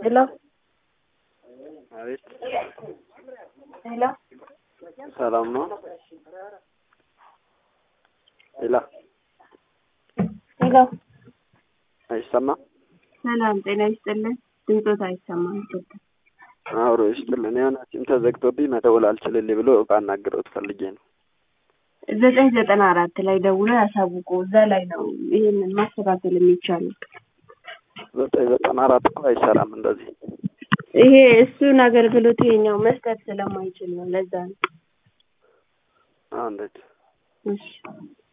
ሄሎ አቤት ሄሎ ሰላም ነው? ሄሎ ሄሎ አይሰማም? ሰላም ጤና ይስጥልን። ድምፆት አይሰማም። ይቅርታ። አብሮ ይስጥልን። የሆነ ሲም ተዘግቶብኝ መደወል አልችልልኝ ብሎ ባናግረውት ፈልጌ ነው። ዘጠኝ ዘጠና አራት ላይ ደውሎ ያሳውቁ። እዛ ላይ ነው ይሄንን ማስተካከል የሚቻለው። ዘጠኝ ዘጠና አራት እኮ አይሰራም እንደዚህ። ይሄ እሱን አገልግሎት ይሄኛው መስጠት ስለማይችል ነው። ለዛ ነው። አዎ እንዴት እሺ